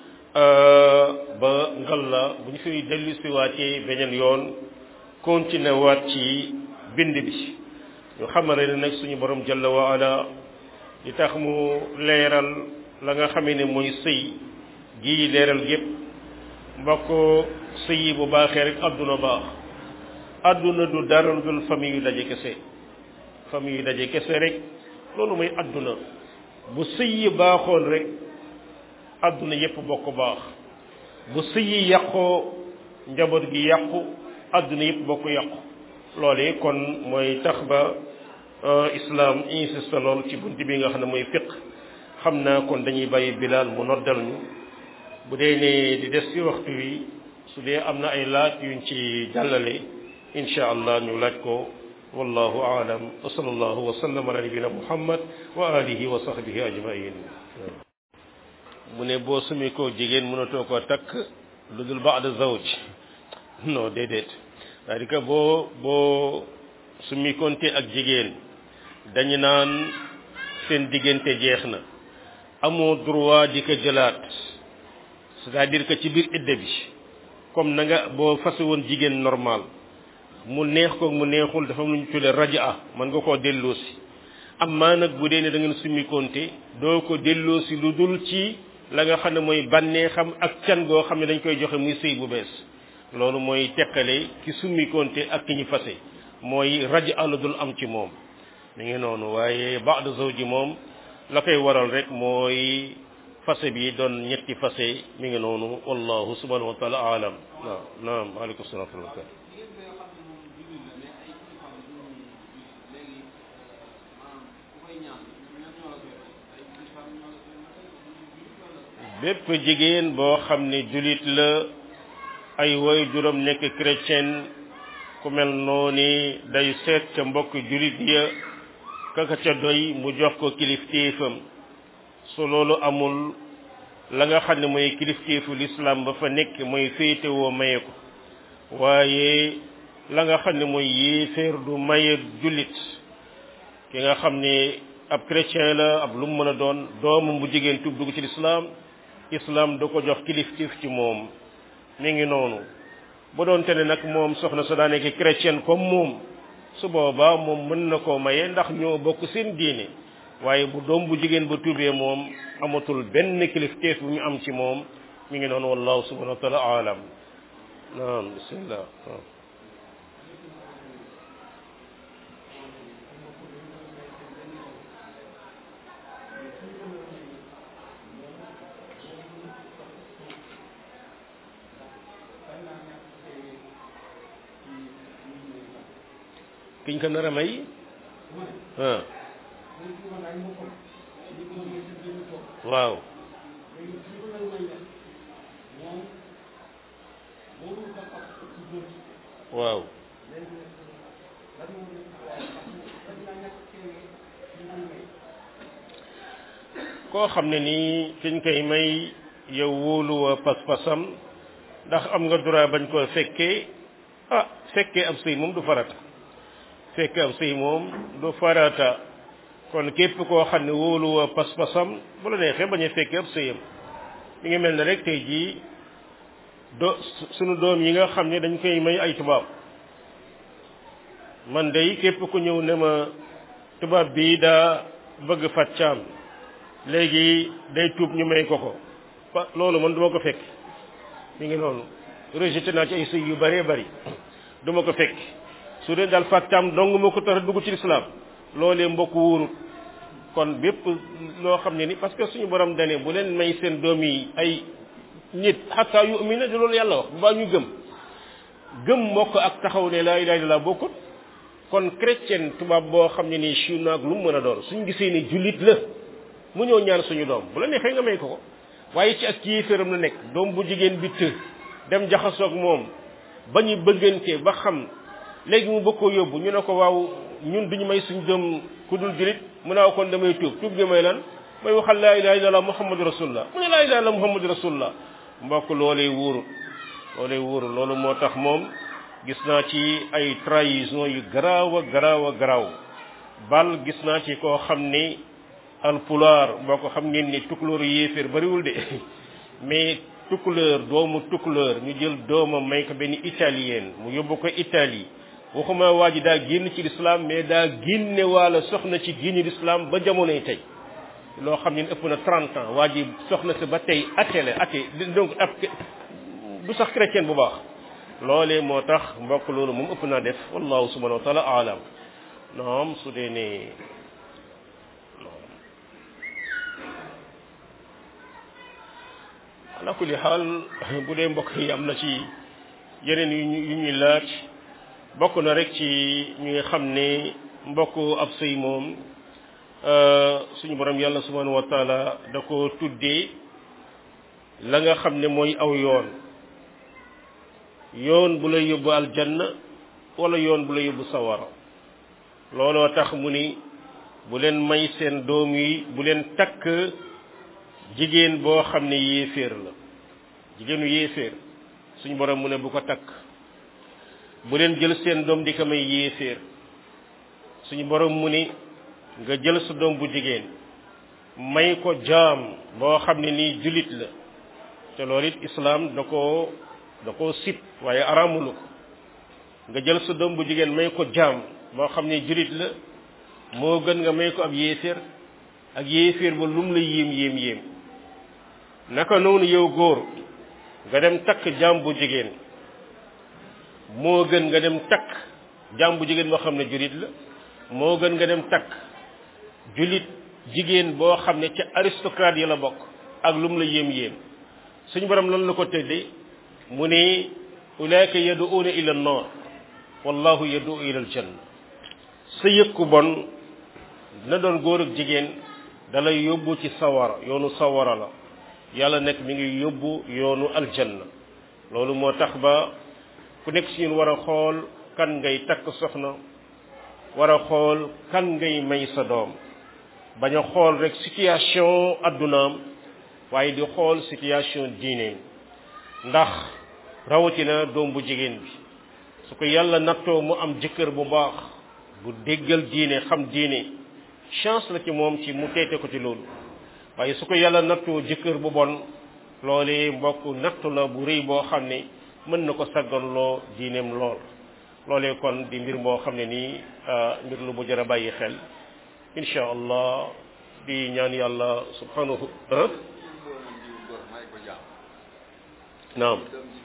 ba ngal la bu ñu fiy dellu siwaatee beneen yoon continuer waat ci bind bi ñu xamale ne nag suñu borom jalla wa ala li tax mu leeral la nga xamee ne mooy sëy gii leeral yépp mbokk sëy yi bu baaxee rek àdduna baax àdduna du dara lu dul famille yu daje kese famille yu daje kese rek loolu mooy àdduna bu sëy yi baaxoon rek àdduna yépp bokk baax bu sëy yi yàqoo njaboot gi yàqu àdduna yépp bokk yàqu loolee kon mooy tax ba islam insiste lool ci bunt bi nga xam ne mooy fiq xam naa kon dañuy bàyyi bilaal mu noddal ñu bu dee ne di des ci waxtu wi su dee am na ay laaj yuñ ci jàllale insha allah ñu laaj ko wallahu aalam wa sallallahu wa sallam ala nabina muhammad wa alihi wa sahbihi ajmain mu ne boo sumi ko jigéen mënatoo koo takk lu dul baada zawj non déedéet c'est-à-dire que boo boo sumi konte ak jigéen dañu naan seen diggante jeex na amoo droit di ko jëlaat c'est-à-dire que ci biir idda bi comme na nga boo fase woon jigéen normal mu neex ko mu neexul dafa am lu ñu tuddee rajaa mën nga koo delloosi amaa nag bu dee ne da ngeen summi konte doo ko delloosi lu dul ci la nga xam ne mooy bànneexam ak can goo xam ne dañ koy joxe muy sëy bu bees loolu mooy teqale ki summi konte ak ki ñu fase mooy rajaa lu dul am ci moom mi ngi noonu waaye ba'da zawji moom la koy waral rek mooy fase bi doon ñetti fase mi ngi noonu wallahu subhanahu wa taala alam waaw naam waaleykum salaam wa rahmatullah bépp jigéen boo xam ne julit la ay woy juróom nekk chrétien ku mel noonu day seet ca mbokk julit ya kaka ca doy mu jox ko kilifteefam su loolu amul la nga xam ne mooy kilifteefu lislaam ba fa nekk mooy féetewoo maye ko waaye la nga xam ne mooy yéeféer du maye jullit ki nga xam ne ab chrétien la ab lu mu mën a doon doomam bu jigéen tub dugg ci lislaam islam da ko jox kilifteef ci moom mi ngi noonu bu doon te ne nag moom soxna sa daa nekk chrétien comme moom su boobaa moom mën na koo maye ndax ñoo bokk seen diine waaye bu doom bu jigéen ba tuubee moom amatul benn kilifteef bu ñu am ci moom mi ngi noonu wallahu subhanahu wa taala alam naam bismillah kiñ ko nar a may ah waaw waaw koo xam ne nii kiñ koy may yow wóoluwa pas-pasam ndax am nga droit bañ koo fekkee ah fekkee ab sëy moom du farata fekkee ab sëy moom du farata kon képp koo xam ne wóoluwa pas-pasam bu la neexee bañ a fekkee ab sëyam mi ngi mel ne rek tey jii do sunu doom yi nga xam ne dañ koy may ay tubaab man day képp ku ñëw ne ma tubaab bii daa bëgg fat caam léegi day tuub ñu may ko ko loolu man duma ko fekk mi ngi noonu rejeté naa ci ay sëy yu bëree bëri duma ko fekk su dee daal fat caam dong moo ko tax a dugg ci lislaam loolee mbokk wóorut kon bépp loo xam ne ni parce que suñu borom dane bu leen may seen doom yi ay nit xataa yu umina di loolu yàlla wax bu baa ñu gëm gëm mbokk ak taxaw ne laa ilaha illallah bokkut kon chrétien tubaab boo xam ne nii chinois ak lu mu mën a doon suñ gisee ni jullit la mu ñëw ñaan suñu doom bu la neexee nga may ko ko waaye ci ak kii féram la nekk doom bu jigéen bi të dem jaxasoog moom ba ñu bëggante ba xam léegi mu bëgg koo yóbbu ñu ne ko waaw ñun duñu may suñ doom ku dul julit mu ne kon damay tuub tuub gi may lan may waxal laa ilaha illallah muhammadu rasulullah mu ne laa ilaha illallah muhammadu rasulullah mbokk loolee wóorul loolee wóorul loolu moo tax moom gis naa ci ay trahison yu garaaw a garaaw a garaaw bal gis naa ci koo xam ni alpulaar boo ko xam ngeen ni tukulóor yéeféer bariwul de mais tukulóor doomu tukulóor ñu jël doomam may ko benn italien mu yóbbu ko Italie waxuma waa ji daa génn ci lislaam mais daa génne waala soxna ci génni lislaam ba jamonoy tey loo xam ne ëpp na 30 ans waa ji soxna si ba tey athée la athée donc ab du sax chrétien bu baax loolee moo tax mbokk loolu moom ëpp naa def wallahu subhanahu wa taala alam naam su dee ne ala kulli xaal bu dee mbokk yi am na ci yeneen yu ñu yu ñuy laaj bokk na rek ci ñu nga xam ne mbokk ab sëy moom suñu borom yàlla subhanahu wa taala da ko tuddee la nga xam ne mooy aw yoon yoon bu lay yóbbu aljanna wala yoon bu lay yóbbu sawara looloo tax mu ni bu leen may seen doom yi bu leen takk jigéen boo xam ne yéeféer la jigéenu yéeféer suñu borom mu ne bu ko takk bu leen jël seen doom di ko may yéeféer suñu borom mu ni nga jël sa doom bu jigéen may ko jaam boo xam ne nii julit la te loolu it islaam da koo da koo sib waaye araamulu ko nga jël sa doom bu jigéen may ko jaam boo xam ne julit la moo gën nga may ko ab yéeféer ak yéeféer ba lum la yéem yéem yéem naka noonu yow góor nga dem takk jaam bu jigéen moo gën nga dem takk jaam bu jigéen boo xam ne julit la moo gën nga dem takk julit jigéen boo xam ne ca aristocrate yi la bokk ak lum la yéem yéem suñu borom lan la ko tëddee mu ne ulaika yaduuna ila nnar wallahu yadu ila aljanna sa yëkku bon na doon góor ak jigéen dalay yóbbu ci sawara yoonu sawara la yàlla nekk mi ngi yóbbu yoonu aljanna loolu moo tax ba ku nekk si ñun war a xool kan ngay takk soxna war a xool kan ngay may sa doom bañ a xool rek situation addunaam waaye di xool situation diineem ndax rawatina doom bu jigéen bi su ko yàlla nattoo mu am jëkkër bu baax bu déggal diine xam diine chance la ci moom ci mu teete ko ci loolu waaye su ko yàlla nattoo jëkkër bu bon loolee mbokk nattu la bu rëy boo xam ne mën na ko sagganloo diineem lool loolee kon di mbir moo xam ne nii mbir lu bu jar a bàyyi xel insha allah di ñaan yàlla subhanahu naam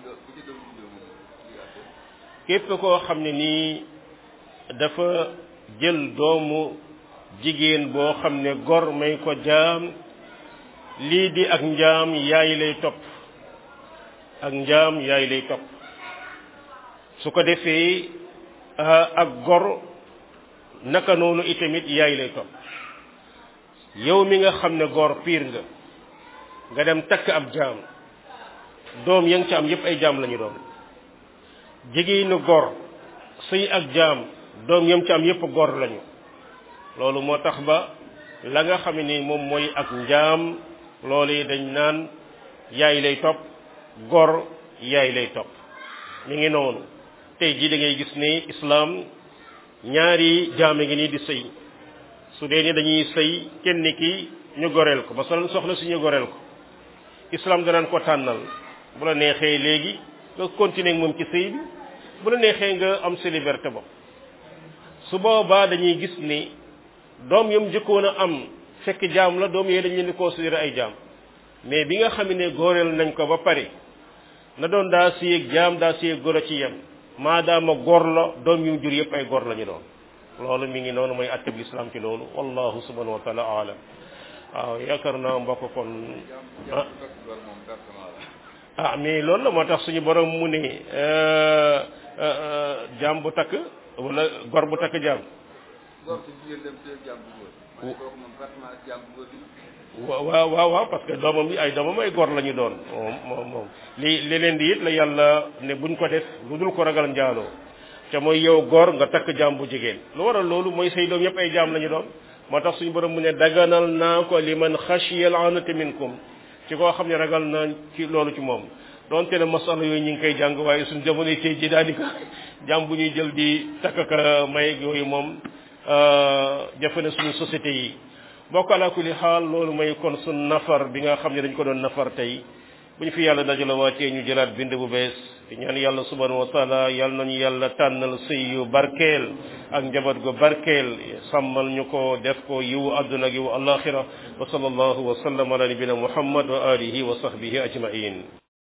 képp koo xam ne nii dafa jël doomu jigéen boo xam ne gor may ko jaam lii di ak njaam yaay lay topp ak njaam yaay lay topp su ko defee ak gor naka noonu itamit yaay lay topp yow mi nga xam ne gor piir nga nga dem takk ab jaam doom ya nga ci am yépp ay jaam lañu doon jigéenu gor sëy ak jaam doom yam ci am yépp gor lañu loolu moo tax ba la nga xam ni moom mooy ak njaam loolu yi dañ naan yaay lay topp gor yaay lay topp mi ngi noonu tey jii da ngay gis ne islaam ñaari jaame ngi nii di sëy su dee ni dañuy sëy kenn ki ñu goreel ko masalan soxna si ñu goreel ko islaam danaan ko tànnal bu la neexee léegi nga continuer moom ci sëy bi bu la neexee nga am sa liberté bopp su boobaa dañuy gis ni doom yam njëkkoon a am fekk jaam la doom yee dañ leen di considérer ay jaam mais bi nga xam ne góoreel nañ ko ba pare na doon daa siyeg jaam daa siyeg góor a ci yem maadaama góor la doom yu jur yëpp ay góor la ñu doon loolu mi ngi noonu mooy atteb lislaam ci loolu wallahu subhanahu wa taala alam waaw yaakaar naa mbokk kon ah ah mais loolu la moo tax suñu borom mu ne jaam bu takk wala gor bu takk jaam góor su jigéen dem téye jàmm bu góor ma ne kooku moom pratiquement ak jàmm bu góor bi waaw waaw waaw waaw parce que doomam yi ay doomam ay góor la ñu doon moom moom moom li li leen di it la yàlla ne buñ ko def lu dul ko ragal njaaloo te mooy yow góor nga takk jaam bu jigéen lu waral loolu mooy say doom yëpp ay jaam la ñu doon moo tax suñu borom mu ne daganal naa ko li man xashiyal anata minkum ci koo xam ne ragal na ci loolu ci moom donte ne masala yooyu ñu ngi koy jàng waaye suñu jamono yi tey ji daanaka jaam bu ñuy jël di takk ka may yooyu moom jafe na suñu société yi bokk ala kulli xaal loolu mooy kon suñ nafar bi nga xam ne dañ ko doon nafar tey bu ñu fi yàlla dajala waatee ñu jëlaat bind bu bees di ñaan yàlla subhanahu wa taala yàlla nañu yàlla tànnal sëy yu barkeel ak njaboot gu barkeel sàmmal ñu ko def ko yiwu àdduna ak yiwu alaxira wa sallallahu wa sallam ala nabina muhammad wa alihi wa sahbihi ajmain